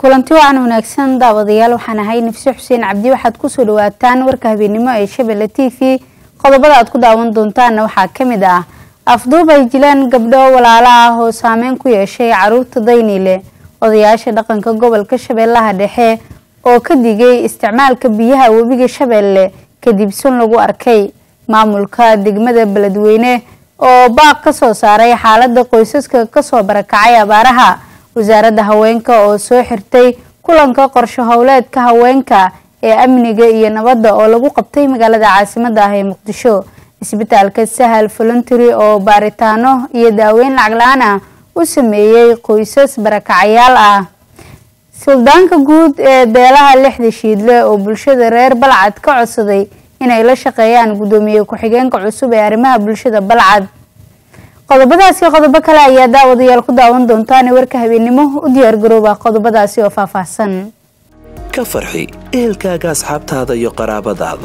kulanti wacan wanaagsan daawadayaal waxaan ahay nafse xuseen cabdi waxaad kusoo dhawaataan warka habeennimo ee shabelle t v qodobada aad ku daawan doontaanna waxaa kamid ah afduub ay jilaan gabdho walaalo ah oo saameyn ku yeeshay caruurta dayniile odayaasha dhaqanka gobolka shabeellaha dhexe oo ka digay isticmaalka biyaha webiga shabeelle kadib sun lagu arkay maamulka degmada beledweyne oo baaq kasoo saaray xaalada qoysaska kasoo barakacay abaaraha wasaaradda haweenka oo soo xirtay kulanka qorsho howleedka haweenka ee amniga iyo nabadda oo lagu qabtay magaalada caasimada ah ee muqdisho isbitaalka sahal voluntary oo baaritaano iyo daaweyn lacag la-aan ah u sameeyey qoysas barakacayaal ah suldaanka guud ee beelaha lixda shiidle oo bulshada reer balcad ka codsaday inay la shaqeeyaan guddoomiye ku-xigeenka cusub ee arrimaha bulshada balcad qodobadaasi qodobo kale ayaa daawadayaal ku daawan doontaan warka habeennimo u diyaargarooba qodobadaasi oo faahfaahsan ka farxi ehelkaaga asxaabtaada iyo qaraabadaada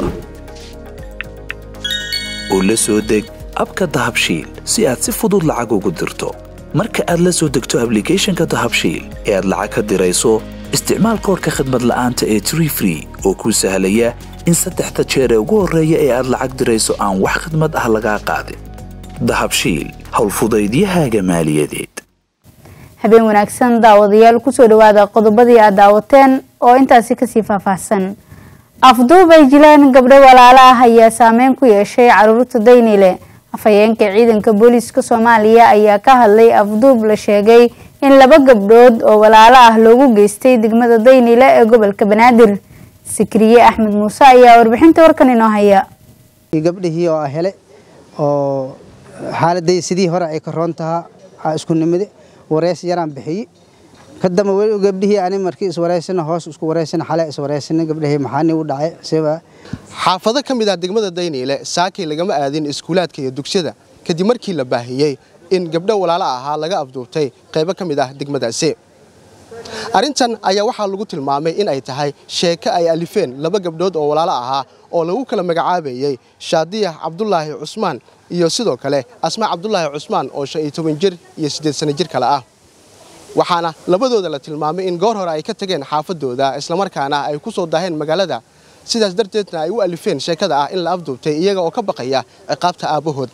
oo la soo deg abka dahabshiil si aad si fudud lacag ugu dirto marka aad la soo degto ablicathonka dahabshiil ee aad lacag ka dirayso isticmaal koorka khadmad la'aanta ee tree free oo kuu sahlaya in saddexda jeer ee ugu horreeya ee aad lacag dirayso aan wax khidmad ah lagaa qaadin dahabshiil howlfudaydiyahaaga maaliyadeed habeen wanaagsan daawadayaal kusoo dhawaada qodobadii aad daawateen oo intaasi kasii faahfaahsan afduub ay jilaan gabdho walaalo ah ayaa saameyn ku yeeshay caruurta dayniile afhayeenka ciidanka booliiska soomaaliya ayaa ka hadlay afduub la sheegay in laba gabdhood oo walaalo ah loogu geystay degmada dayniile ee gobolka banaadir sikriye axmed muuse ayaa warbixinta warkan inoo haya gabdhihii oo hele oo xaaladay sidii hore ay ka roon tahaa isku nimide wareys yaraan bixiyey kadamba weli gabdhihii ani markii iswareysana hoos isku wareysana xale iswareysana gabdhihii maxaani u dhacay siba xaafado ka mid ah degmada dayniile saakay lagama aadin iskuulaadka iyo dugsiyada kadib markii la baahiyey in gabdho walaalo ahaa laga afduubtay qaybo ka mid ah degmadaasi arrintan ayaa waxaa lagu tilmaamay in ay tahay sheeko ay alifeen laba gabdhood oo walaalo ahaa oo lagu kala magacaabayey shaadiyax cabdulaahi cusmaan iyo sidoo kale asmaa cabdulaahi cusmaan oo shan iyo toban jir iyo siddeed sano jir kale ah waxaana labadooda la tilmaamay in goor hore ay ka tageen xaafadooda islamarkaana ay ku soo daaheen magaalada sidaas darteedna ay u alifeen sheekada ah in la afduubtay iyaga oo ka baqaya ciqaabta aabbahood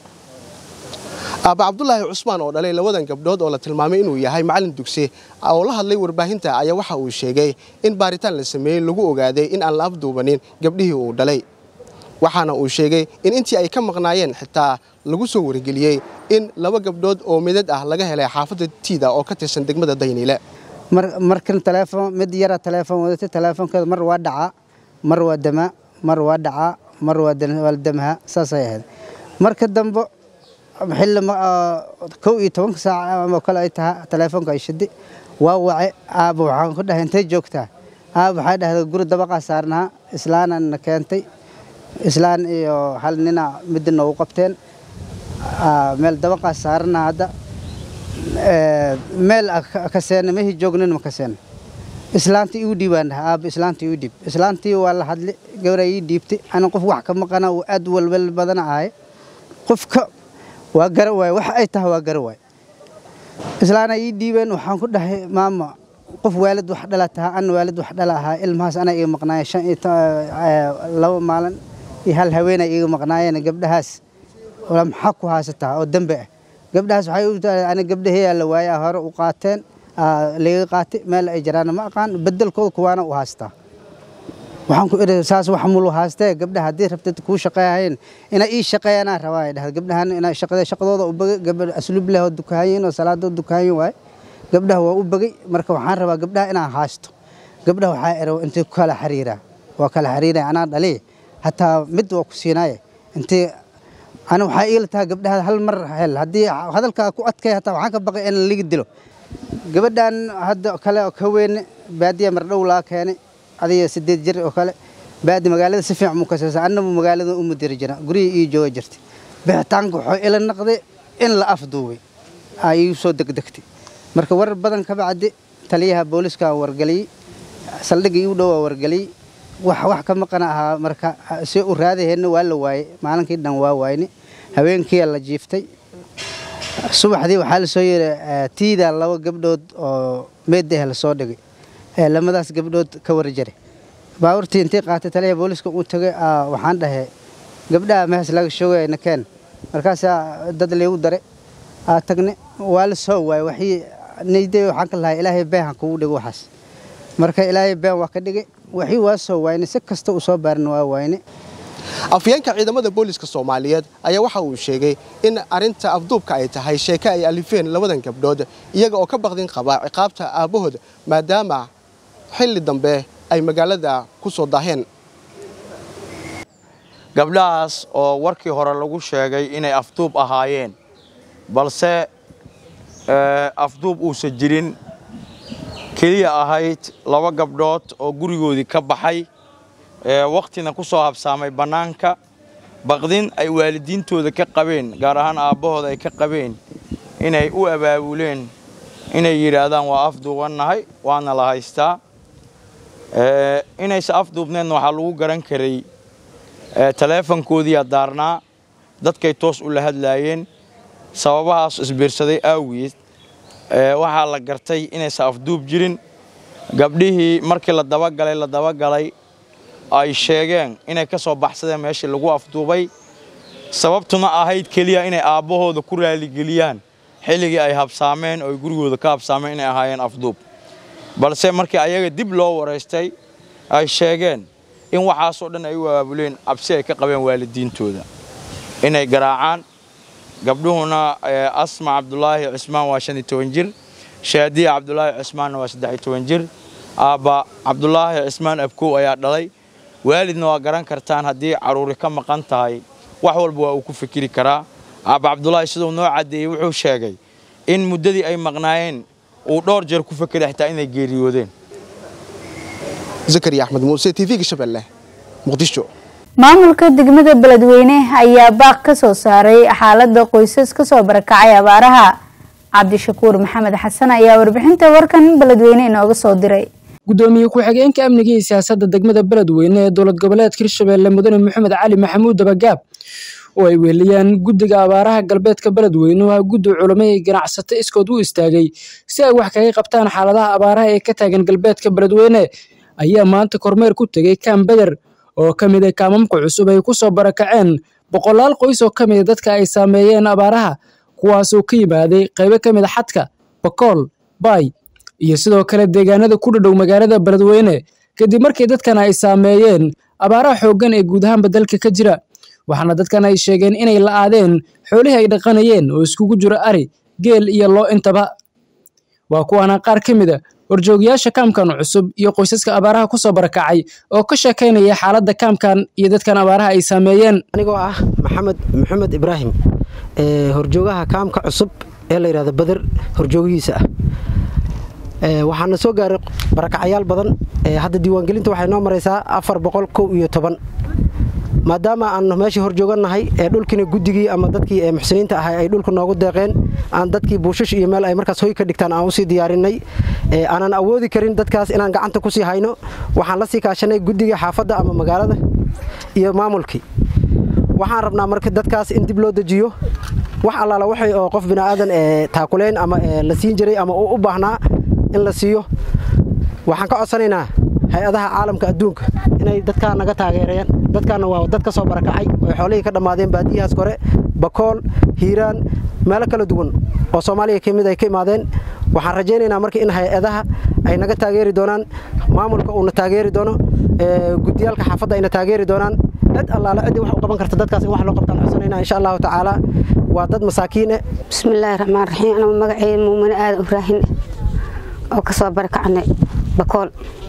aabba cabdulaahi cusmaan oo dhalay labadan gabdhood oo la tilmaamay inuu yahay macallin dugsi oo la hadlay warbaahinta ayaa waxa uu sheegay in baaritaan la sameeyey lagu ogaaday in aan la afduubanin gabdhihii uu dhalay waxaana uu sheegay in intii ay ka maqnaayeen xitaa lagu soo wargeliyey in laba gabdhood oo midad ah laga helay xaafadda tiida oo ka tirsan degmada dayniile markan teleefon mid yara teleefon wadatay teleefonkeeda mar waa dhacaa mar waa damaa mar waa dhacaa mar waa damaha saasay ahayd marka dambe xilli kow iyo tobanka saac oo kale ay tahay teleefonka ay shidi waa wace aaba waxaan ku dhahay intay joogtaa aaba waxay dhahday guri dabaqaa saarnaha islaanana keentay islaan iyo hal nina midda noogu qabteen meel dabaqaa saarana hadda meel kaseena mehi joognin ma kaseena islaantii igu dhiibaan dhaha aaba islaantii igu dhiib islaantii waa la hadli gabraa ii dhiibtay ana qof wax ka maqana uu aad walwal badana ahay qofka waa gara waay wax ay tahay waa gara waay islaana ii dhiibeen waxaan ku dhahay maama qof waalid wax dhala tahaa ana waalid wax dhala ahaa ilmahaas anaa iga maqnaaya shan iyo laba maalin iyo hal haweenay iga maqnaayeen gabdhahaas maxaa ku haysataa oo dembe ah gabdhahaas waxay u tahay ani gabdhaheeyaa la waaya hore u qaateen laga qaatay meel ay jiraana ma aqaan bedelkooda kuwaana u haystaa waxaan ku idhi saas wax mulu haastee gabdhaha haddii rabtid kuu shaqeeyahayn inay ii shaqeeyanaa rabaa ay dhahda gabdhahan inay shaqada shaqadooda u bagay gabdha asluub leh oo dukaanyin oo salaadooda dukaanyin waay gabdhaha waa u bagay marka waxaan rabaa gabdhaha inaan haasto gabdhaha waxaa ero intay ku kala xiriiraa waa kala xiriiraya anaa dhali hataa mid waa ku siinaaye intay ana waxaa iila tahay gabdhaha hal mar hel haddii hadalkaa ku adkay hataa waxaan ka baqay in liga dilo gabadhan hadda kale oo ka weyne baadiya mardhow laa keenay adiga sideed jir oo kale baadi magaalada si fiican mu kasaysa annabu magaalada u mudiri jira gurihii ii jooga jirtay bixitaanka wuxuu ila naqday in la afduubay aa iigu soo degdegtay marka warar badan ka bacdi taliyaha booliska wargeliyey saldhigga iigu dhow waa wargeliyey wax wax ka maqan ahaa marka si u raadaheenna waa la waayey maalinkii dhan waa waayni habeenkii la jiiftay subaxdii waxaa la soo yidhi tiida laba gabdhood oo meedah la soo dhigay ee lamadaas gabdhood ka warjaray baabuurtii intii qaatay taliya booliska uu tagay waxaan dhahay gabdhaha mehes laga shoogaya nakeen markaasaa dad liigu daray aa tagne waa la soo waayay waxii nayday waxaan ka lahaa ilaahay been ha kugu dhigo waxaas marka ilaahay been waa ka dhigay waxii waa soo waayne si kasta uu soo baarin waa waayne afyeenka ciidamada booliska soomaaliyeed ayaa waxa uu sheegay in arinta afduubka ay tahay sheeke ay alifeen labadan gabdhood iyaga oo ka baqdin qaba ciqaabta aabbahood maadaama xilli dambe ay magaalada ku soo daaheen gabdhahaas oo warkii hore lagu sheegay inay afduub ahaayeen balse afduub uusan jirin keliya ahayd laba gabdhood oo gurigoodii ka baxay wakhtina ku soo habsaamay bannaanka baqdin ay waalidiintooda ka qabeen gaar ahaan aabbahooda ay ka qabeen inay u abaabuleen inay yidhaahdaan waa afduubannahay waana la haystaa inaysa afduubneedna waxaa lagu garan karay taleefankoodiiyaa daarnaa dadkay toos u la hadlaayeen sababahaas isbiirsaday aawiyeed waxaa la gartay inaysa afduub jirin gabdhihii markii la dabagalay la dabagalay ay sheegeen inay ka soo baxsadeen meeshii lagu afduubay sababtuna ahayd keliya inay aabbahooda ku raaligeliyaan xilligii ay habsaameen oo ay gurigooda ka habsaameen inay ahaayeen afduub balse markii ayaga dib loo waraystay ay sheegeen in waxaasoo dhan ay u abaabuleen cabsi ay ka qabeen waalidiintooda inay garaacaan gabdhuhuna asma cabdulaahi cismaan waa shan iyo toban jir shaadiya cabdulaahi cismaanna waa saddex iyo toban jir aabba cabdulaahi cismaan abkow ayaa dhalay waalidna waa garan kartaan haddii carruuri ka maqan tahay wax walba waa uu ku fikiri karaa aabba cabdulaahi siduu noo caddeeyey wuxuu sheegay in muddadii ay maqnaayeen uu dhowr jeer ku fekeray xitaa inay geeriyoodeen zakariya axmed muuse t v-ga shabeelle muqdisho maamulka degmada beledweyne ayaa baaq ka soo saaray xaalada qoysas kasoo barakacay abaaraha cabdishakuur maxamed xasan ayaa warbixinta warkan beledweyne inooga soo diray gudoomiye ku-xigeenka amniga iyo siyaasadda degmada beledweyne ee dowlad goboleedka hirshabeelle mudane maxamed cali maxamuud dabagaab oo ay weeliyaan guddiga abaaraha galbeedka beledweyne waa guddi culamo iyo ganacsato iskood u istaagay si ay wax kaga qabtaan xaaladaha abaaraha ee ka taagan galbeedka beledweyne ayaa maanta kormeer ku tegey kaam beder oo ka mid a kaamamka cusub ay ku soo barakaceen boqolaal qoys oo ka mida dadka ay saameeyeen abaaraha kuwaasoo ka yimaaday qaybo ka mid a xadka bakool baay iyo sidoo kale deegaanada ku dhadhow magaalada beledweyne kadib markii dadkan ay saameeyeen abaaraha xooggan ee guud ahaanba dalka ka jira waxaana dadkan ay sheegeen inay la'aadeen xoolihii ay dhaqanayeen oo iskugu jiro ari geel iyo loo intaba waa kuwaana qaar ka mid a horjoogayaasha kaamkan cusub iyo qoysaska abaaraha ku soo barakacay oo ka sheekaynaya xaaladda kaamkan iyo dadkan abaaraha ay saameeyeen anigoo ah maxamed maxamed ibraahim horjoogaha kaamka cusub ee la yidhahdo bader horjoogihiisa ah waxaana soo gaaray barakacayaal badan hadda diiwaangelinta waxay noo maraysaa afar boqol kow iyo toban maadaama aan meeshii horjoogannahay ee dhulkiina guddigii ama dadkii muxsiniinta ahay ay dhulka noogu deeqeen aan dadkii buushash iyo meel ay markaas hoy ka dhigtaan aan usii diyaarinay aanan awoodi karin dadkaas inaan gacanta kusii hayno waxaan la sii kaashanay guddiga xaafadda ama magaalada iyo maamulkii waxaan rabnaa marka dadkaas in dib loo dejiyo wax allaala waxay oo qof bini'aadan taakuleyn ama la siin jiray ama uu u baahnaa in la siiyo waxaan ka codsanaynaa hay-adaha caalamka adduunka inay dadkaa naga taageerayaan dadkaana waa dad ka soo barakacay oy xoolihii ka dhammaadeen baadiyahaas kore bakool hiiraan meelo kala duwan oo soomaaliya ka mid ay ka imaadeen waxaan rajaynaynaa marka in hay-adaha ay naga taageeri doonaan maamulka uuna taageeri doono gudiyaalka xaafadda ayna taageeri doonaan cid allaale ciddii wax u qaban karta dadkaas in wax loo qabtaan codsanaynaa insha allahu tacaala waa dad masaakiine bismillaahi raxmaan raxiim anuu magaceeya muumine aadan ibraahin oo ka soo barakacnay bakool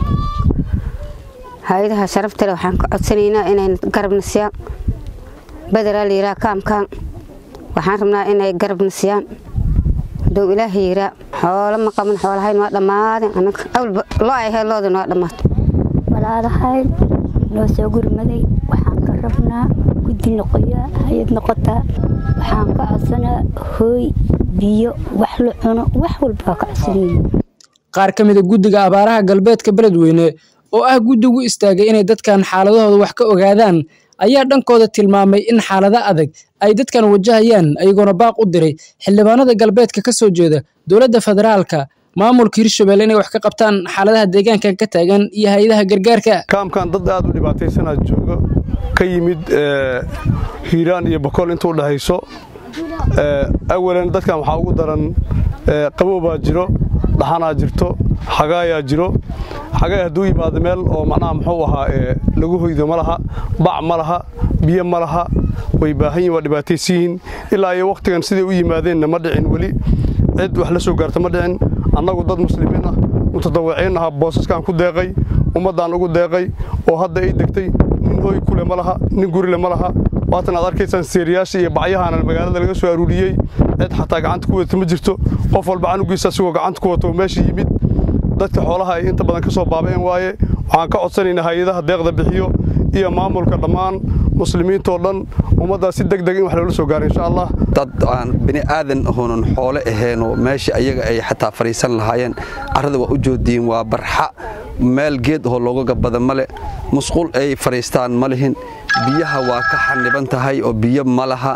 hay-adaha sharafta leh waxaan ka codsanaynaa inay garabna siyaan bederaa la yiraa kaamkaan waxaan rabnaa inay garabna siyaan hadduu ilaaha yiraa xoolo ma qaban xoolahayn waa dhammaadeen anaga awlba loo ay ahayd loodin waa dhammaatay walaalahayn noo soo gurmaday waxaan ka rabnaa guddi noqoyaa hay-ad noqotaa waxaan ka codsanaa hooy biyo wax la cuno wax walba waa ka codsanayna qaar ka mid a guddiga abaaraha galbeedka beledweyne oo ah guddigu istaagay inay dadkan xaaladahooda wax ka ogaadaan ayaa dhankooda tilmaamay in xaalado adag ay dadkan wajahayaan ayagoona baaq u diray xildhibaanada galbeedka ka soo jeeda dowladda federaalka maamulka hirshabelle inay wax ka qabtaan xaaladaha deegaankan ka taagan iyo hay-adaha gargaarka kaamkan dad aad u dhibaataysanaa jooga ka yimid hiiraan iyo bokool inta u dhexayso awalan dadkan waxaa ugu daran qaboobaa jiro dhaxanaa jirto xagaayaa jiro xagaay hadduu yimaado meel oo macnaha muxuu ahaa lagu hoydo ma laha bac ma laha biyo ma laha way baahan yihin waa dhibaataysan yihiin ilaa iyo wakhtigan siday u yimaadeenna ma dhicin weli cid wax la soo gaarta ma dhicin annagu dad muslimiin ah mutadawiciin aha boosaskaan ku deeqay ummaddaan ugu deeqay oo hadda ay degtay nin hooy kule ma laha nin gurile ma laha waatan aad arkaysaan seeriyaasha iyo bacyahaana magaalada laga soo aruuriyey cid xataa gacanta ku wadata ma jirto qof walba canugiisa asigoo gacanta ku wato meesha yimid dadka xoolaha ay inta badan ka soo baaba'een waaye waxaan ka codsanaynaa hay-adaha deeqda bixiyo iyo maamulka dhammaan muslimiintoo dhan ummaddaas si deg deg in wax loola soo gaaro insha allah dad aan bini aadan ahoonan xoole aheenoo meesha ayaga ay xataa fadhiisan lahaayeen carrada waa u joodiyin waa barxa meel geed ahoo looga gabada male musqul ay fadhiistaan ma lihin biyaha waa ka xaniban tahay oo biyo ma laha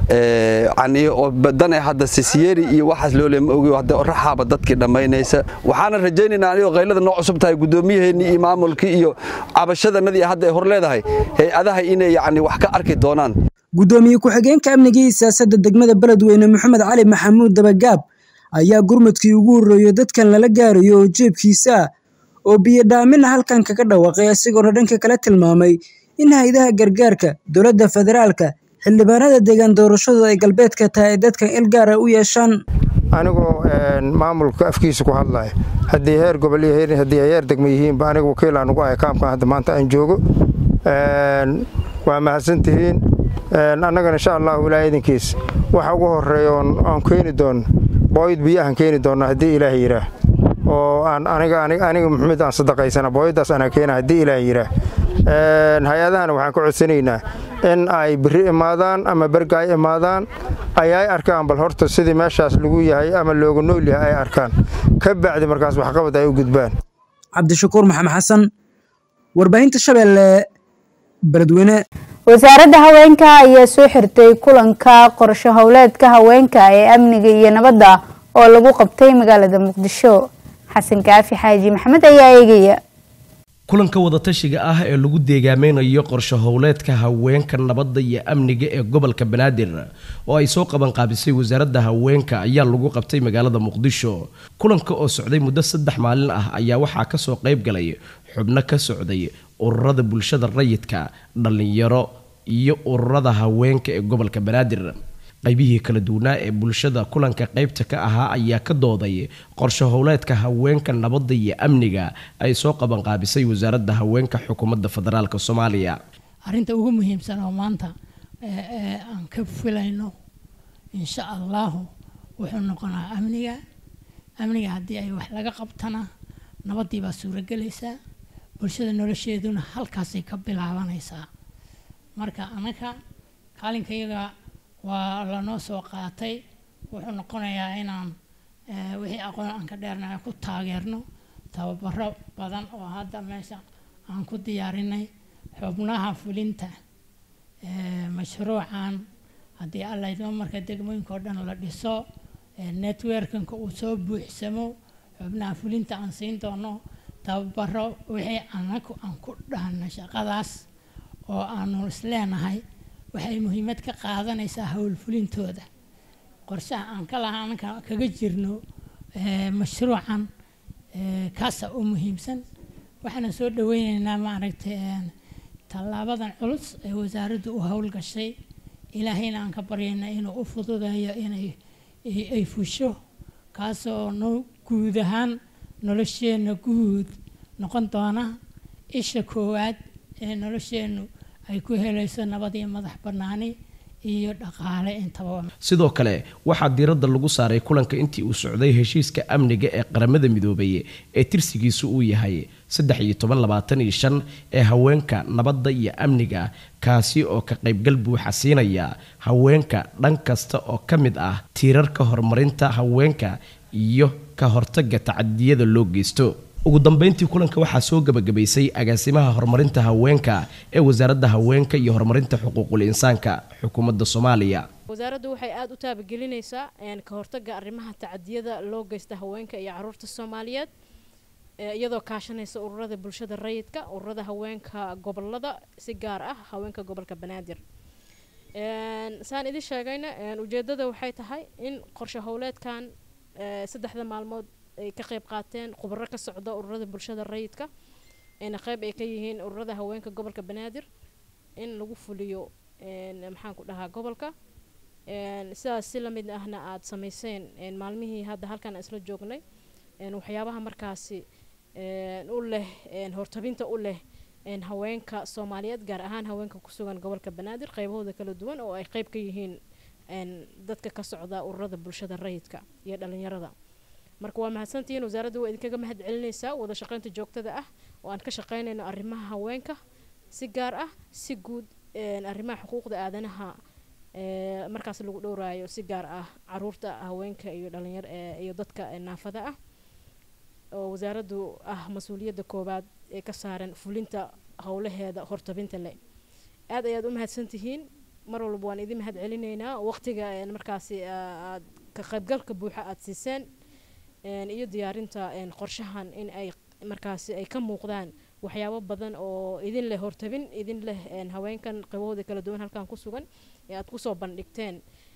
dane hadda sisyeeri iyo waxaas loole ma ogi hadda raxaaba dadkii dhammaynaysa waxaana rajaynaynaa anigoo qaylada noo cusub tahay guddoomiyaheennii iyo maamulkii iyo cabashadanadii hadda ay hor leedahay hay-adaha inay yacni wax ka arki doonaan guddoomiye ku-xigeenka amniga iyo siyaasadda degmada beledweyne maxamed cali maxamuud dabagaab ayaa gurmadkii ugu horreeyo dadkan lala gaarayo oo jeebkiisa ah oo biyodhaamina halkan kaga dhawaaqay isagoona dhanka kala tilmaamay in hay-adaha gargaarka dowladda federaalka xildhibaanada deegaan doorashadu ay galbeedka tahay ay dadkan il gaara u yeeshaan anigoo maamulka afkiisa ku hadlaya haddii heer gobol iyo haddii ay heer degma yihiinba aniga wakiilaan ugu ahay kaamkan hadda maanta aan joogo waa mahadsantihiin annagana insha allahu ilaa idinkiis waxa ugu horeeya aan keeni doonno booyad biyahan keeni doonna haddii ilaah yidhaah oo aan aniga aniga maxamed aan sadaqaysana booyaddaas anaa keena haddii ilaah yidhaah hay-adahana waxaan ka codsanaynaa in ay biri imaadaan ama berga ay imaadaan ay ay arkaan bal horta sidii meeshaas lagu yahay ama looga nool yahay ay arkaan ka bacdi markaas waxqabad ay u gudbaan cabdishakuur maxamed xasan warbaahinta shabeelle beledweyne wasaaradda haweenka ayaa soo xirtay kulanka qorsho howleedka haweenka ee amniga iyo nabadda oo lagu qabtay magaalada muqdisho xasan kaafi xaaji maxamed ayaa eegaya kulanka wadatashiga ah ee lagu deegaameynayo qorsho howleedka haweenka nabadda iyo amniga ee gobolka banaadir oo ay soo qaban qaabisay wasaaradda haweenka ayaa lagu qabtay magaalada muqdisho kulanka oo socday muddo saddex maalin ah ayaa waxaa kasoo qayb galay xubno ka socday ururada bulshada rayidka dhallinyaro iyo ururada haweenka ee gobolka banaadir qaybihii kala duwanaa ee bulshada kulanka qaybta ka ahaa ayaa ka dooday qorsho howleedka haweenka nabadda iyo amniga ay soo qabanqaabisay wasaaradda haweenka xukuumadda federaalk soomaaliya arrinta ugu muhiimsan oo maanta aan ka filayno insha allahu wuxuu noqonaa amniga amniga haddii ay wax laga qabtana nabaddii baa suurogelaysaa bulshada nolosheeduna halkaasay ka bilaabanaysaa marka anaka kaalinkayaga waa lanoo soo qaatay wuxuu noqonayaa inaan wixii aqoon aan ka dheernahay ku taageerno tababaro badan oo hadda meesha aan ku diyaarinay xubnaha fulinta mashruucan haddii alla idmo marka degmooyinka oo dhan la dhiso networkinka uu soo buuxsamo xubnaha fulinta aan siin doono tababaro wixii anagu aan ku dhahna shaqadaas oo aanu isleenahay waxay muhiimad ka qaadanaysaa howlfulintooda qorshaha aan ka lahaa anaka kaga jirno mashruucan kaasa u muhiimsan waxaana soo dhaweyneynaa maaragtay tallaabadan culus ee wasaaraddu u howlgashay ilaahayna aan ka baryayna inuu u fududeeyo inay ay fusho kaasoo no guud ahaan nolosheenna guud noqon doona isha koowaad ee nolosheennu ay ku helayso nabad iyo madax bannaani iyo dhaqaale intaba sidoo kale waxaa diiradda lagu saaray kulanka intii uu socday heshiiska amniga ee qaramada midoobay ee tirsigiisu uu yahay saddex iyo toban labaatan iyo shan ee haweenka nabadda iyo amniga kaasi oo ka qaybgal buuxa siinaya haweenka dhan kasta oo ka mid ah tiirarka horumarinta haweenka iyo ka hortagga tacadiyada loo geysto ugu dambeyntii kulanka waxaa soo gabagabaysay agaasimaha horumarinta haweenka ee wasaaradda haweenka iyo horumarinta xuquuqul insaanka xukuumadda soomaaliya wasaaraddu waxay aada u taabagelinaysaa ka hortagga arrimaha tacadiyada loo geysta haweenka iyo caruurta soomaaliyeed iyadoo kaashanaysa ururada bulshada rayidka ururada haweenka gobolada si gaar ah haweenka gobolka banaadir saan idin sheegayna ujeedada waxay tahay in qorshe howleedkan saddexda maalmood ay ka qayb qaateen khubaro ka socda ururada bulshada rayidka ayna qayb ay ka yihiin ururada haweenka gobolka banaadir in lagu fuliyo maxaan ku dhahaa gobolka sidaas si lamid ahna aada samayseen maalmihii hadda halkan isla joognay waxyaabaha markaasi u leh hortabinta u leh haweenka soomaaliyeed gaar ahaan haweenka ku sugan gobolka banaadir qaybahooda kala duwan oo ay qayb ka yihiin dadka ka socda ururada bulshada rayidka iyo dhalinyarada marka waa mahadsantihiin wasaaradda waa idinkaga mahad celinaysaa wada shaqaynta joogtada ah oo aan ka shaqaynayno arrimaha haweenka si gaar ah si guud arrimaha xuquuqda aadanaha markaas lagu dhowraayo si gaar ah caruurta haweenka iyo dhalinyar iyo dadka naafada ah oo wasaaraddu ah mas-uuliyadda koowaad ee ka saaran fulinta howlaheeda hortabinta leh aad ayaad u mahadsantihiin mar walba waan idin mahad celinaynaa waqtiga markaasi aad ka qaybgalka buuxa aada siiseen iyo diyaarinta qorshahan in ay markaasi ay ka muuqdaan waxyaabo badan oo idin leh hortabin idin leh haweenkan qaybahooda kala duwan halkan ku sugan ee aad kusoo bandhigteen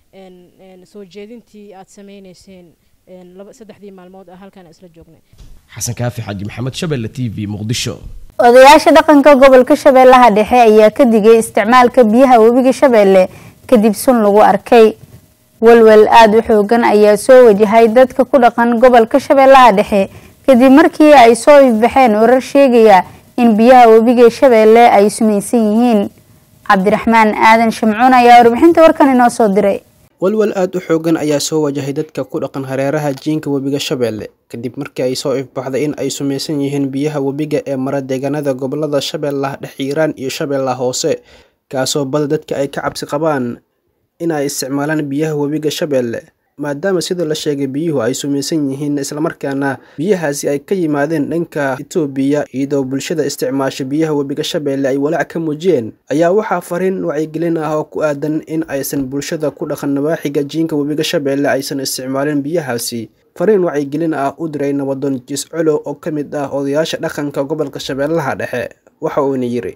soo jeedintii aad sameyneyseen saddexdii maalmood ah halkan isla joognay xasan kaafi xaaji maxamed shabelle t v muqdisho odayaasha dhaqanka gobolka shabeellaha dhexe ayaa ka digay isticmaalka biyaha webiga shabeelle kadib sun lagu arkay walwal aada u xoogan ayaa soo wajahay dadka ku dhaqan gobolka shabeellaha dhexe kadib markii ay soo ifbaxeen warar sheegaya in biyaha webiga shabeelle ay sumaysan yihiin cabdiraxmaan aadan shamcuun ayaa warbixinta warkan inoo soo diray walwal aada u xoogan ayaa soo wajahay dadka ku dhaqan hareeraha jiinka webiga shabeelle kadib markii ay soo ifbaxday in ay sumaysan yihiin biyaha webiga ee mara deegaanada gobolada shabeellaha dhex hiiraan iyo shabeellaha hoose kaasoo bada dadka ay ka cabsi qabaan in ay isticmaalaan biyaha webiga shabeelle maadaama sida la sheegay biyuhu ay sumaysan yihiin islamarkaana biyahaasi ay ka yimaadeen dhanka itoobiya iyadoo bulshada isticmaasha biyaha webiga shabeelle ay walaac ka muujiyeen ayaa waxaa fariin wacyigelin ah oo ku aadan in aysan bulshada ku dhaqan nawaaxiga jiinka webiga shabeelle aysan isticmaalin biyahaasi fariin wacyigelin ah u diray nabadoon jiscolo oo ka mid ah odayaasha dhaqanka gobolka shabeellaha dhexe waxa uuna yidhi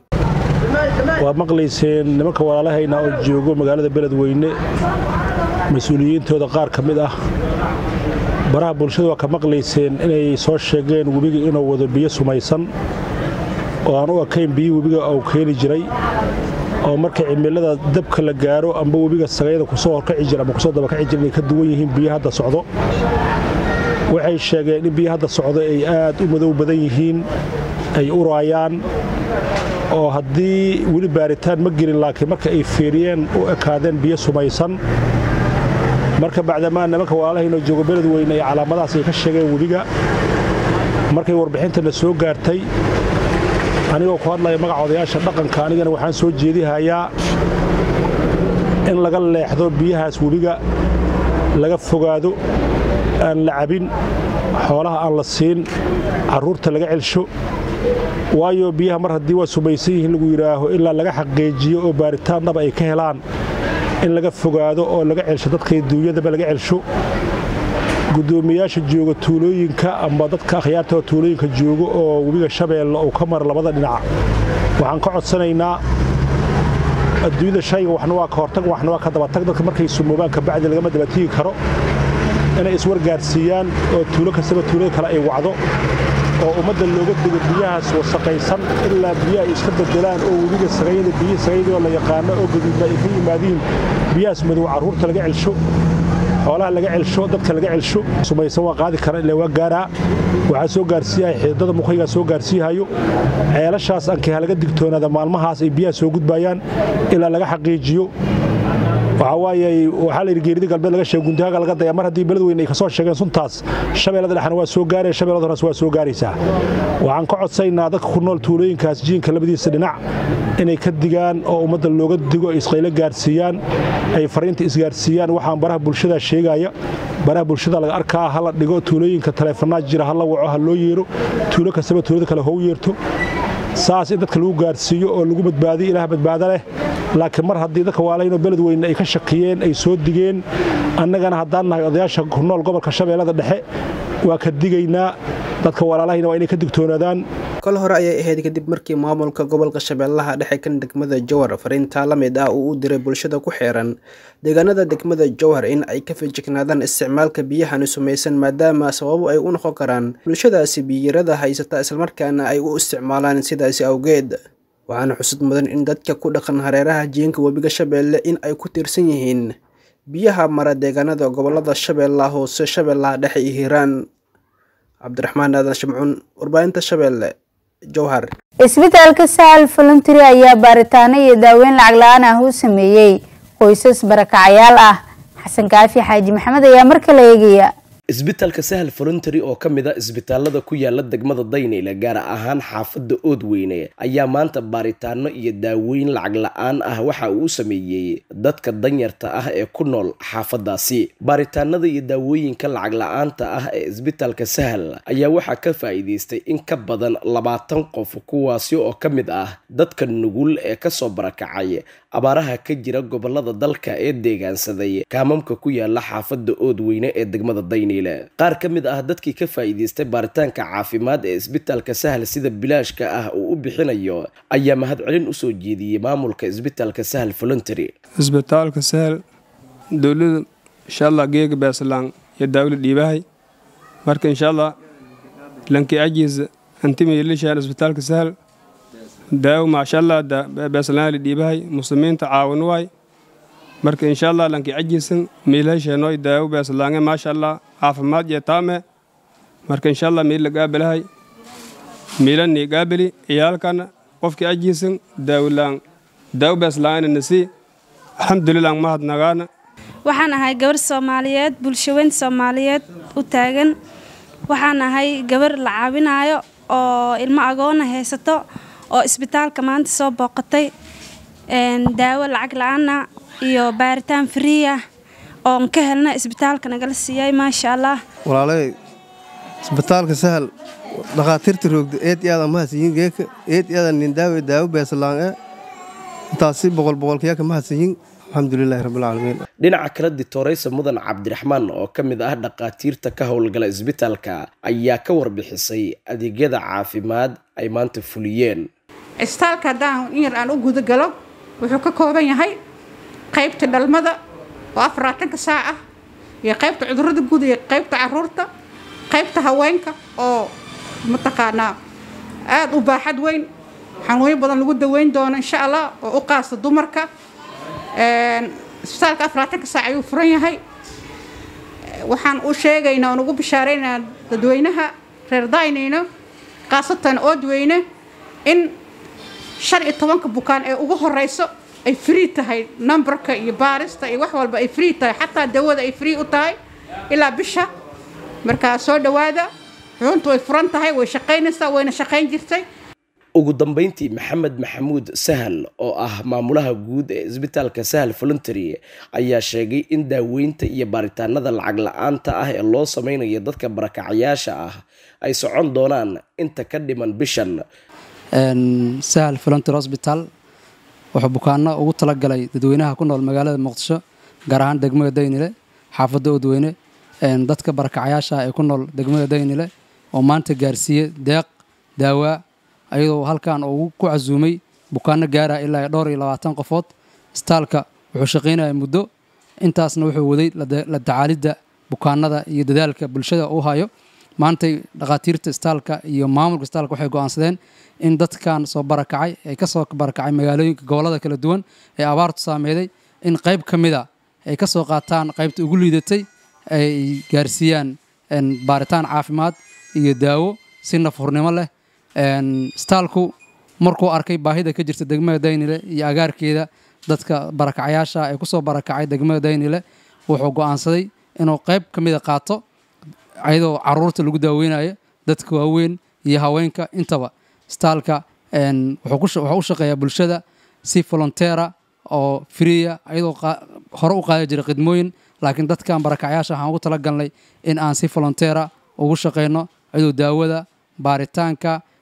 waad maqlayseen nimanka walaalahayna oo joogo magaalada beledweyne mas-uuliyiintooda qaar ka mid ah baraha bulshada waa ka maqlayseen inay soo sheegeen webiga inuu wado biyo sumaysan oo aan u ekayn biyo webiga uu keeni jiray oo marka cimilada dabka la gaaro amba webiga sagayada kusoo horkaci jira ama kusoo dabakaci jira inay ka duwan yihiin biyo hadda socdo waxay sheegeen in biyo hadda socdo ay aad u madow badan yihiin ay uraayaan oo haddii weli baaritaan ma gelin laakiin marka ay fiiriyeen u ekaadeen biyo sumaysan marka bacdamaa nimanka walaalahaynoo joogo beledweyne ay calaamadahaas ay ka sheegeen webiga markay warbixintana soo gaartay anigoo ku hadlaya magaca odayaasha dhaqanka anigana waxaan soo jeedihayaa in laga leexdo biyahaas webiga laga fogaado aan la cabin xoolaha aan la siin carruurta laga celsho waayo biyaha mar haddii waa sumaysan yihiin lagu yidhaaho ilaa laga xaqiijiyo oo baaritaan dhaba ay ka helaan in laga fogaado oo laga celsho dadkay duunyadaba laga celsho guddoomiyaasha jooga tuulooyinka amba dadka akhyaartoo tuulooyinka joogo oo webiga shabeelle uu ka mara labada dhinac waxaan ka codsanaynaa adduunyada shayga waxna waa ka hortag waxna waa ka dabatag dadka markay sumoobaan kabacdi lagama dabatigi karo inay iswargaarsiiyaan oo tuulo kastaba tuulada kale ay wacdo oo ummadda looga digo biyahaas wasaqaysan ilaa biyaha ay iska bedelaan oo webiga sagayada biyi sagayadii oo la yaqaano oo gaduudna ay ka yimaadiin biyahaas madow carruurta laga celsho xoolaha laga celsho dadka laga celsho sumaysan waa qaadi kara ilaa waa gaaraa waxaa soo gaarsiiyahay xididada muqaygaa soo gaarsiihayo ceelashaas ankii ha laga digtoonaada maalmahaas ay biyaha soo gudbayaan ilaa laga xaqiijiyo waxaa waaye waxaa la yidhi geerida galbeed laga sheegay guntihaaga laga daya mar haddii beledweyne ay ka soo sheegeen suntaas shabeellada dhexna waa soo gaaraya shabeellada hornas waa soo gaaraysaa waxaan ka codsaynaa dadka ku nool tuulooyinkaas jiinka labadiisa dhinac inay ka digaan oo ummadda looga digo ay isqaylo gaarsiiyaan ay fariinta isgaarsiiyaan waxaan baraha bulshada sheegaya baraha bulshada laga arkaa ha la dhigo tuulooyinka taleefanaa jira ha la waco ha loo yeero tuulo kastaba tuulada kale hou yeerto saas in dadka lagu gaarsiiyo oo lagu badbaadiyo ilaah badbaado leh laakiin mar haddii dadka waalaynoo beled weyne ay ka shaqiyeen ay soo digeen annagana haddaan nahay odayaasha ku nool gobolka shabeellada dhexe waa ka digaynaa dadka walaalahayna waa inay ka digtoonaadaan kol hore ayay ahayd kadib markii maamulka gobolka shabeellaha dhexe kan degmada jowhar fariintaa la mid ah uu u diray bulshada ku xeeran deegaanada degmada jowhar in ay ka feejignaadaan isticmaalka biyahani sumaysan maadaama sababo ay u noqon karaan bulshadaasi biyirada haysata islamarkaana ay u isticmaalaan sidaasi awgeed waxaana xusud mudan in dadka ku dhaqan hareeraha jiinka webiga shabeelle in ay ku tiirsan yihiin biyaha mara deegaanada gobolada shabeellaha hoose shabeellaha dhexe iyo hiiraan cabdiraxmaan aadan shimcuun warbaahinta shabeelle jowhar isbitaalka sahal voluntary ayaa baaritaano iyo daaweyn lacag la-aan ah u sameeyey qoysas barakacayaal ah xasan kaafi xaaji maxamed ayaa mar kale eegaya isbitaalka sahal voluntary oo ka mid a isbitaalada ku yaala degmada dayneyle gaar ahaan xaafadda oodweyne ayaa maanta baaritaano iyo daaweyn lacag la-aan ah waxa uu u sameeyey dadka danyarta ah ee ku nool xaafadaasi baaritaanada iyo daawooyinka lacag la-aanta ah ee isbitaalka sahal ayaa waxaa ka faa'iidaystay in ka badan labaatan qof kuwaasi oo ka mid ah dadka nugul ee kasoo barakacay abaaraha ka jira gobolada dalka ee deegaansaday kaamamka ku yaala xaafadda oodweyne ee degmada dayneyle qaar ka mid ah dadkii ka faa'iidaystay baaritaanka caafimaad ee isbitaalka sahal sida bilaashka ah uu u bixinayo ayaa mahadcelin usoo jeediyey maamulka isbitaalka sahal voluntary isbitaalka sahal dowlada insha allah geega beeslaan iyo daawla dhiibahay marka insha allah lanki ajiisa antimaylishaan isbitaalka sahal daawo maasha allah beeslaan la dhiibahay muslimiinta caawin waay marka insha allah lanki ajiisan miilhasheenooy daawo beeslaange maasha allah caafimaad iyo taame marka insha allah miil la gaabalahay miilanii gaabali ciyaalkana qofkii ajiisan daawolaan daawo beeslaangena nasi alxamdulilah mahadnagaana waxaan ahay gabar soomaaliyeed bulshaweyn soomaaliyeed u taagan waxaan ahay gabar la caawinaayo oo ilmo agoona haysato oo isbitaalka maanta soo booqatay daawo lacag la-aana iyo baaritaan friiah oon ka helna isbitaalka nagala siiyay maasha allah walaalay isbitaalka sahal dhakhaatiirta roogda eed iyaada mahadsiyin geeka eed iyaada nindaawe daawo beesalaange intaasi boqol boqolkiyaka mahadsiyin alxamdulilahi rabbilcaalamiin dhinaca kale ditoreysa mudan cabdiraxmaan oo ka mid ah dhakhaatiirta ka howlgala isbitaalka ayaa ka warbixisay adeegyada caafimaad ay maanta fuliyeen isbitaalka haddaan in yar aan u gudagalo wuxuu ka kooban yahay qaybta dhalmada oo afaraatanka saac ah iyo qaybta cudurada guud iyo qaybta caruurta qaybta haweenka oo mataqaanaa aada u baaxad weyn xanuunyo badan lagu daweyn doono insha allah oo u qaasta dumarka isbitaalka afaraatanka saac ayuu furan yahay waxaan u sheegaynaa oon ugu bishaaraynaa dadweynaha reer daynayno khaasatan oodweyne in shan iyo tobanka bukaan ee ugu horeyso ay free tahay numberka iyo baarista iyo wax walba ay free tahay xataa dawada ay free u tahay ilaa bisha markaa soo dhowaada xubuntu way furan tahay way shaqaynaysaa wayna shaqayn jirtay ugu dambeyntii maxamed maxamuud sahal oo ah maamulaha guud ee isbitaalka sahal voluntary ayaa sheegay in daaweynta iyo baaritaanada lacag la-aanta ah ee loo sameynayo dadka barakacayaasha ah ay socon doonaan inta ka dhiman bishan sahal volunteer hosbital wuxuu bukaano ugu talagalay dadweynaha ku nool magaalada muqdisho gaar ahaan degmada daynile xaafadda odweyne dadka barakacayaasha ee ku nool degmada daynile oo maanta gaarsiiyey deeq daawaa ayadoo halkan uu ku casuumay bukaano gaara ilaa dhowr iyo labaatan qofood istaalka wuxuu shaqaynaya muddo intaasna wuxuu waday la tacaalidda bukaanada iyo dadaalka bulshada u hayo maantay dhakhaatiirta istaalka iyo maamulka istaalka waxay go'aansadeen in dadkan soo barakacay ay ka soo barakacay magaalooyinka gobollada kala duwan ee abaartu saameeday in qayb ka mida ay ka soo qaataan qaybta ugu liidatay ay gaarsiiyaan baaritaan caafimaad iyo daawo si nafhurnimo leh istaalku markuu arkay baahida ka jirta degmada daynile iyo agaarkeeda dadka barakacayaasha ee kusoo barakacay degmada daynile wuxuu go'aansaday inuu qayb ka mida qaato ayadoo caruurta lagu daaweynayo dadka waaweyn iyo haweenka intaba istaalka wuxuu u shaqeeyaa bulshada si volonteera oo friya ayadoo hore u qaadi jira khidmooyin laakiin dadkan barakacayaasha waxaan ugu talagalnay in aan si volonteera ugu shaqeyno ayadoo daawada baaritaanka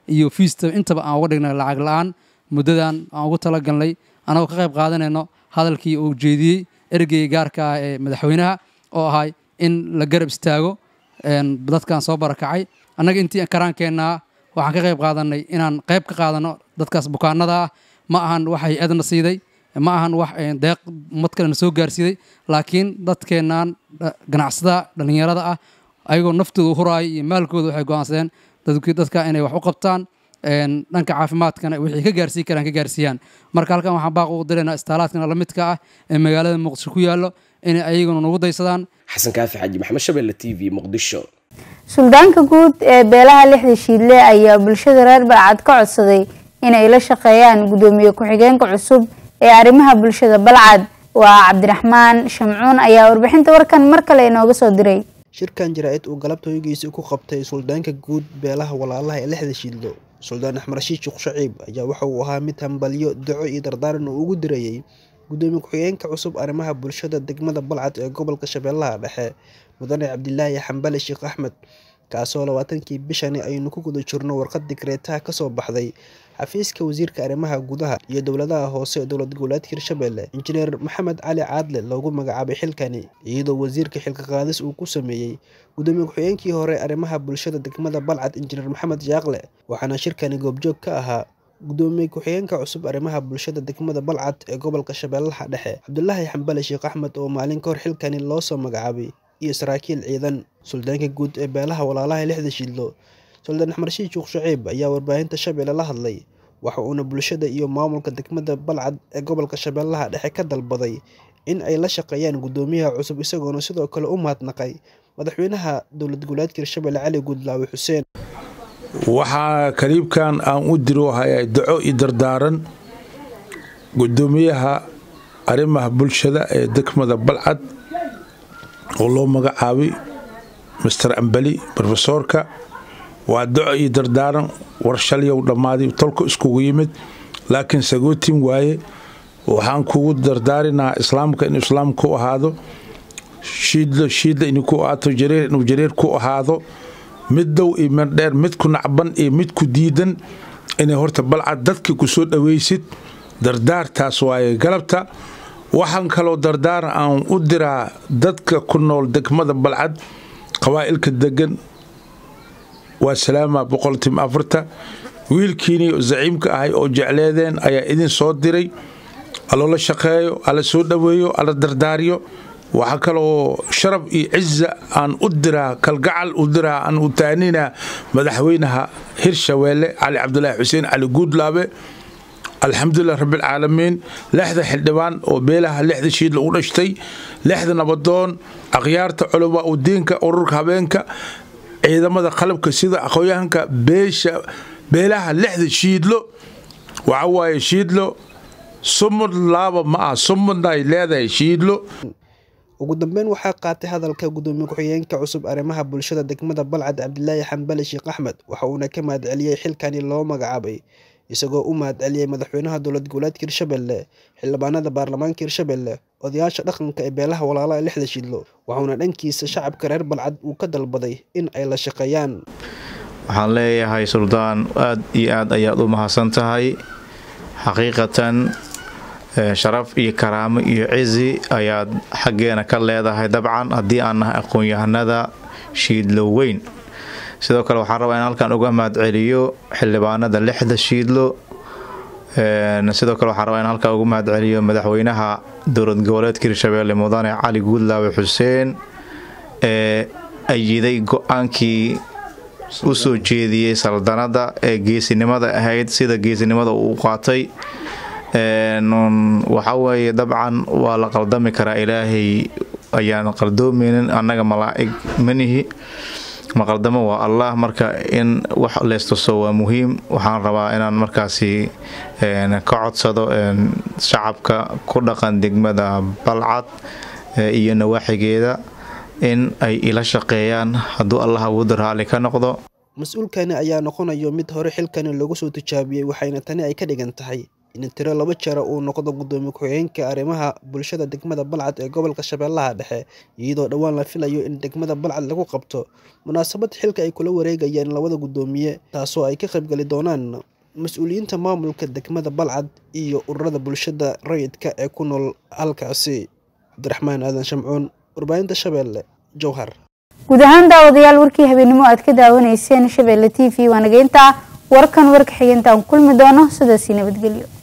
iyo fiista intaba aan uga dhignay lacag la-aan muddadan aan ugu talagalnay anagoo ka qayb qaadanayno hadalkii uu jeediyey ergeyga gaarka ah ee madaxweynaha oo ahay in la garab istaago dadkan soo barakacay annaga intii karaankeenna waxaan ka qayb qaadanay inaan qayb ka qaadano dadkaas bukaanada ah ma ahan wax hay-adna siiday ma ahan wax deeq ummad kalena soo gaarsiiday laakiin dadkeennan ganacsada dhallinyarada ah ayagoo naftooda huraaya iyo maalkooda waxay go'aansadeen dadka inay wax u qabtaan dhanka caafimaadkana wixii ka gaarsiin karaan ka gaarsiiyaan marka halkan waxaan baaq ugu diraynaa istaalaadkana la midka ah ee magaalada muqdisho ku yaallo inay ayaguna nagu daysadaan xasan kaafi xaaji maxamed shabelle t v muqdisho suldaanka guud ee beelaha lixda shiidle ayaa bulshada reer balcad ka codsaday inay la shaqeeyaan gudoomiye ku-xigeenka cusub ee arrimaha bulshada balcad waa cabdiraxmaan shamcuun ayaa warbixinta warkan mar kale inooga soo diray shirkan jaraa'id uu galabta hoygiisa ku qabtay suldaanka guud beelaha walaalaha ee lixda shiidlo suldaan axmed rashiid sheekh shaciib ayaa waxa uu ahaa mid hambalyo duco iyo dardaaran uu ugu dirayey gudoomiye ku-xigeenka cusub arrimaha bulshada degmada balcad ee gobolka shabeellaha dhexe mudane cabdilaahi xambale sheekh axmed kaasoo labaatankii bishani aynu ku guda jirno warqad digreetaha kasoo baxday xafiiska wasiirka arrimaha gudaha iyo dowladaha hoose ee dowlad goboleedka hirshabelle injineer maxamed cali caadle loogu magacaabay xilkani iyadoo wasiirka xilka qaadis uu ku sameeyey gudoomiye ku-xigeenkii hore arrimaha bulshada degmada balcad injineer maxamed jaaqle waxaana shirkani goobjoog ka ahaa gudoomiye ku-xigeenka cusub arrimaha bulshada degmada balcad ee gobolka shabeellaha dhexe cabdulaahi xambale sheekh axmed oo maalin ka hor xilkani loo soo magacaabay iyo saraakiil ciidan suldaanka guud ee beelaha walaalaha lixda shiidlo suldaan axmed rashiid sheekh shaciib ayaa warbaahinta shabeelle la hadlay waxa uuna bulshada iyo maamulka degmada balcad ee gobolka shabeellaha dhexe ka dalbaday in ay la shaqeeyaan gudoomiyaha cusub isagoona sidoo kale u mahadnaqay madaxweynaha dowlad goboleedka hirshabelle cali guudlaawe xuseen waxaa kaliibkan aan u diro hayaa daco iyo dardaaran gudoomiyaha arrimaha bulshada ee degmada balcad oo loo magacaabay master ambali rofesoorka waa daco iyo dardaaran war shalyow dhammaaday tolka iskugu yimid laakiin sagootin waaye waxaan kugu dardaarinaa islaamka inuu islaam ku ahaado shiidlo shiidla inuu ku ahaato jareer inuu jareer ku ahaado mid dow iyo mid dheer mid ku nacban iyo mid ku diidan inay horta balcad dadka ku soo dhawaysid dardaartaas waaye galabta waxaan kaloo dardaaran aan u diraa dadka ku nool degmada balcad qabaa'ilka degan waa salaama boqoltim afarta wiilkiinii zaciimka ahay oo jecleedeen ayaa idin soo diray aloola shaqeeyo alla soo dhoweeyo alla dardaariyo waxaa kaloo sharaf iyo ciza aan u diraa kalgacal u diraa aan u taaninaa madaxweynaha hirshabeelle cali cabdulaahi xuseen cali guudlaabe alxamdulilah rabbilcaalamiin lixda xildhibaan oo beelaha lixda shiid lagu dhashtay lixda nabadoon akhyaarta culamaa u diinka ururka habeenka ciidamada qalabka sida aqoonyahanka beesha beelaha lixda shiidlo waxa waaye shiidlo sumud laaba ma ah sumudna ay leedahay shiidlo ugu dambeyn waxaa qaatay hadalka gudoomiye ku-xigeenka cusub arrimaha bulshada degmada balcad cabdilaahi xambale sheekh axmed waxa uuna ka mahadceliyey xilkani loo magacaabay isagoo u mahadceliyey madaxweynaha dowlad goboleedka hirshabelle xildhibaanada baarlamaanka hirshabelle odayaasha dhaqanka ee beelaha walaalaha lixda shidlo waxauna dhankiisa shacabka reer balcad uu ka dalbaday in ay la shaqeeyaan waxaan leeyahay suldaan aad iyo aad ayaad u mahadsan tahay xaqiiqatan sharaf iyo karaamo iyo cizi ayaad xaggeena ka leedahay dabcan haddii aan nahay aqoon-yahanada shiidlo weyn sidoo kale waxaan rabaa in halkan uga mahadceliyo xildhibaanada lixda shiidlo sidoo kale waxaan rabaa in halkan uga mahadceliyo madaxweynaha dowlad goboleedka hirshabeelle mudane cali guudlaawe xuseen ee ayiday go-aankii u soo jeediyey saldanada ee geesinimada ahayd sida geesinimada uu qaatay waxa weeye dabcan waa la qaldami karaa ilaahay ayaan qaldoomeynin annaga malaa'ig manihi maqaldamo waa allah marka in wax leestuso waa muhiim waxaan rabaa inaan markaasi ka codsado shacabka ku dhaqan degmada balcad iyo nawaaxigeeda in ay ila shaqeeyaan hadduu allah awoodda raalli ka noqdo mas-uulkani ayaa noqonayo mid hore xilkani lagu soo tijaabiyey waxayna tani ay ka dhigan tahay in tiro laba jeera uu noqdo gudoomiye ku-xigeenka arrimaha bulshada degmada balcad ee gobolka shabeellaha dhexe iyadoo dhowaan la filayo in degmada balcad lagu qabto munaasabad xilka ay kula wareegayaan labada gudoomiye taasoo ay ka qaybgali doonaan mas-uuliyiinta maamulka degmada balcad iyo ururada bulshada rayidka ee ku nool halkaasi cabdiraxmaan aadan shamcuun warbaahinta shabeelle jowhar guud ahaan daawadayaal warkii habeenimo aad ka daawanayseen shabeelle t v waanageynta warkan warka xigeentaan kulmi doono sidaasii nabadgelyo